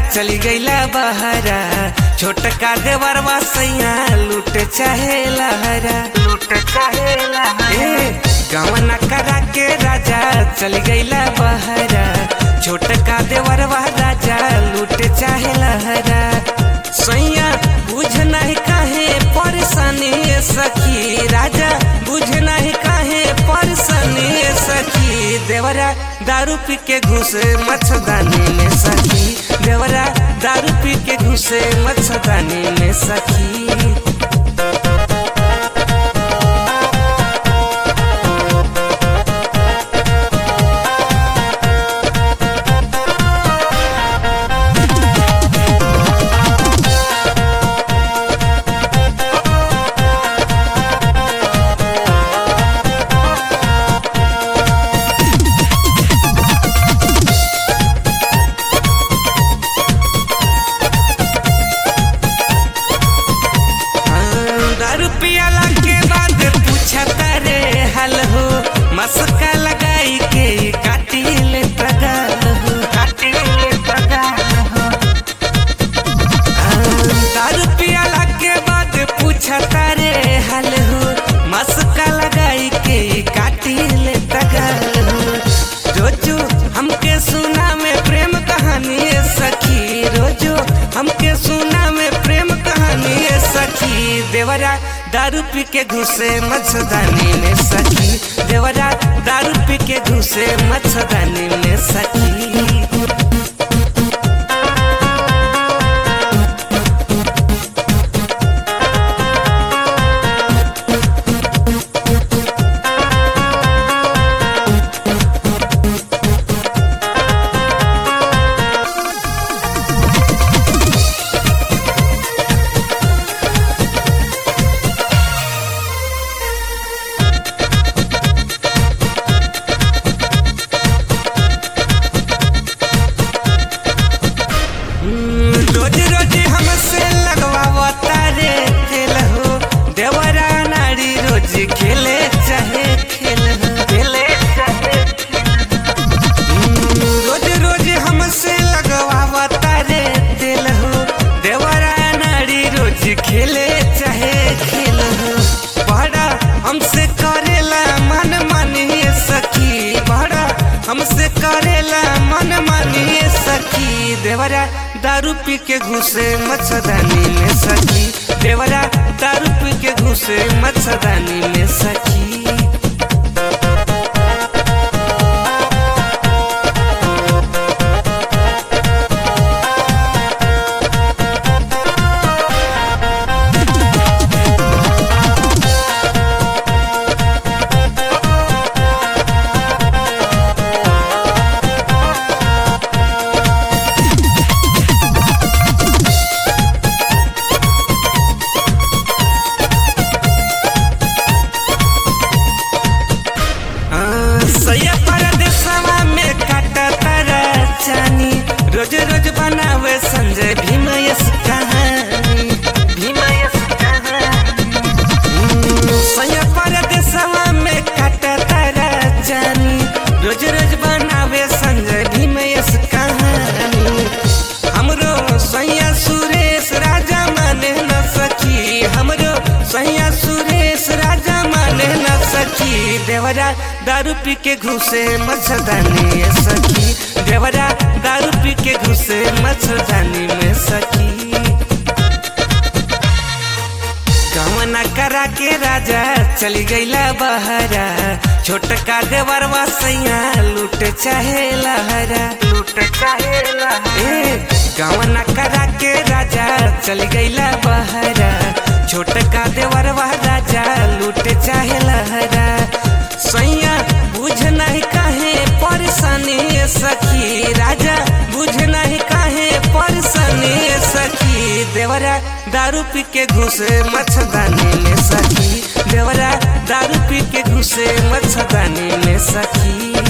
चली गईला बहरा छोटका देवरवा सैया लूट चाहे लहरा लूट चाहे लहरा गवना करा के राजा चली गईला बहरा छोटका देवरवा राजा लूट चाहे लहरा सैया बुझ नहीं काहे परेशानी सखी राजा बुझ नहीं काहे परेशानी सखी देवरा दारू पी के घुसे मच्छरदानी में सखी देवरा दारू पी के घुसे मच्छरदानी में सखी दारू पियाला के बाद पूछता रे हल हो मस्का लगाई के काटी ले तगाल हो काटी ले तगाल हो दारू पियाला के बाद पूछता रे हल हो मस्का लगाई के काटी ले तगाल हो रोजो हमके सुना में प्रेम कहानी है सखी रोजो हमके सुना में प्रेम कहानी है सखी देवरा दारू पी के घुसे मच्छरदानी में सखी देवरा दारू पी के घुसे मच्छरदानी में सखी रोज रोज हमसे लगवावता रे खेल हो देवरा नारी रोज खेले चाहे खेल हो खेले चाहे हम्म, रोज रोज हमसे लगवावता रे दिल हो देवरा नारी रोज खेले चाहे खेल हो बड़ा हमसे करेला मन मानिए सखी बड़ा हमसे करेला मन मानिए सखी देवरा दारू पी के घुसे मच्छरदानी में सखी देवरा दारू पी के घुसे मच्छरदानी में सखी हाँ, सैया परदेसवा में काटता चानी रोज रोज बनावे संजय भीमयस कहानी भीमयस कहानी हम्म, सैया परदेसवा में काटता चानी रोज रोज बनावे संजय भीमयस कहानी हमरो सैया सुरेश राजा माने न सखी हमरो सैया सुरेश राजा माने न सखी देवरा दारू पी के घुसे मच्छरदानी में सखी देवरा दारू पी के घुसे मच्छरदानी में सखी गवना करा के राजा चली गईला बहरा छोटका देवरवा सैया लूट चाहे लहरा लूट चाहे लहरा गवना करा के राजा चली गईला बहरा छोटका देवरवा राजा लूट चाहे लहरा सैया बुझ नहीं काहे परेशानी सखी राजा बुझ नहीं काहे परेशानी सखी देवरा दारू पी के घुसे मच्छरदानी में सखी देवरा दारू पी के घुसे मच्छरदानी में सखी